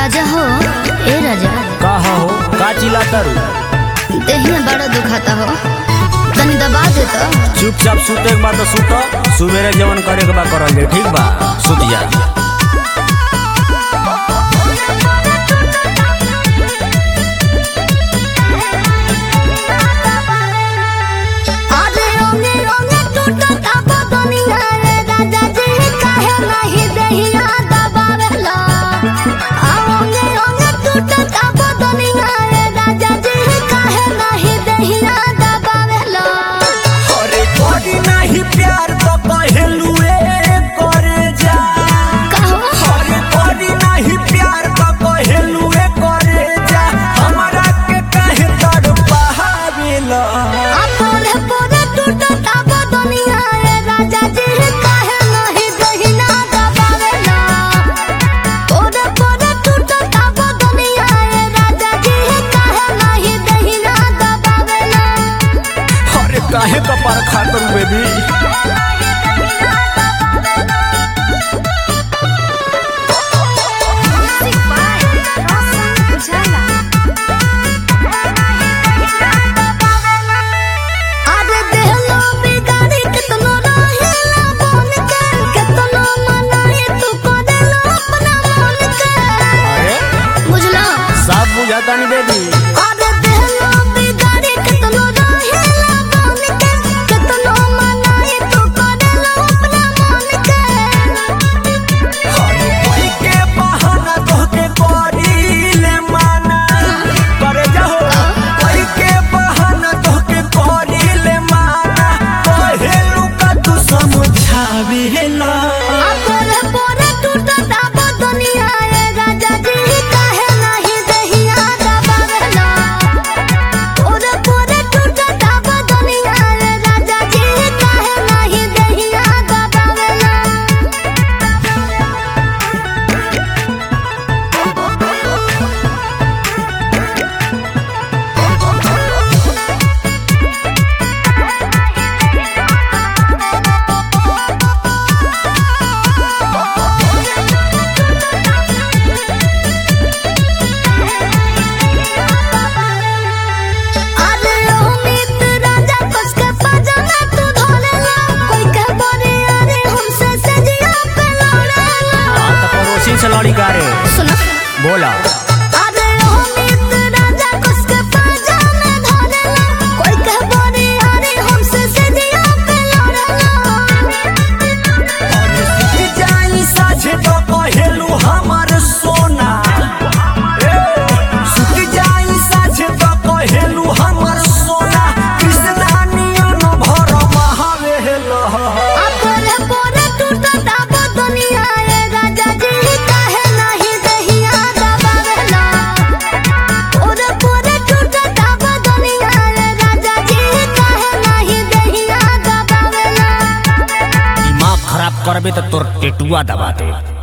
राजा हो ए राजा का हो का चिल्लाता रू देहिया बड़ा दुखाता हो तनी दबा दे तो चुपचाप सुते के बाद सुत सुबेरे जवन करे के बा करल जाए ठीक बा सुत जा अरे रंगे रंगे टूटता बदनिया रे राजा जी काहे नहीं देहिया दबावेला आ रंगे रंगे टूटता बदनिया रे राजा जी काहे नहीं देहिया दबावेला अरे कोई नहीं प्यार तो पहलू करे जा कहो अरे कोई नहीं प्यार तो पहलू करे जा हमरा के काहे तड़पावेला आ पोरे पोरे टूटता बदनिया रे राजा जी काहे नहीं देहिया दबावेला पोरे पोरे टूटता बदनिया रे राजा जी काहे नहीं देहिया दबावेला अरे काहे कपार खातर बेबी अरे देहलो बिगाड़ी कितनो रहेला बन के कितनो मनाई तू करेला अपना मन के अरे बुझला सब बुझाता नहीं बेबी अरे देहलो बिगाड़ी कितनो रहेला बन के कितनो मनाई तू करेला अपना मन के कोई के बहाना तोहके करीले माना करे जाहो कोई के बहाना तोहके करीले माना कहेलू का तू समझावेला आ पोरे पोरे टूटता बदनिया रे राजा जी काहे नहीं देहिया दबावेला पोरे पोरे टूटता बदनिया रे राजा जी काहे नहीं देहिया दबावेला अरे ओ मित्र राजा कस के पजामा तू धोलेला कोई के बरे अरे हमसे सजिया पे लड़ेला तो पड़ोसी से लड़ी का रे सुनो बोला अरे ओ मित्र राजा कस के पजामा धोलेला कोई के बरे अरे हमसे सजिया पे लड़ेला जाई साझे तो कहेलू हमर सोना ए, सुत जाई साझे तो कहेलू हमर सोना कृष्णा नियन भर महावेला आ पोरे पोरे टूटता बदनिया रे राजा जी काहे नहीं देहिया दबावेला पोरे पोरे टूटता बदनिया रे राजा जी काहे नहीं देहिया दबावेला दिमाग खराब करबे तो तोर टेटुआ दबा दे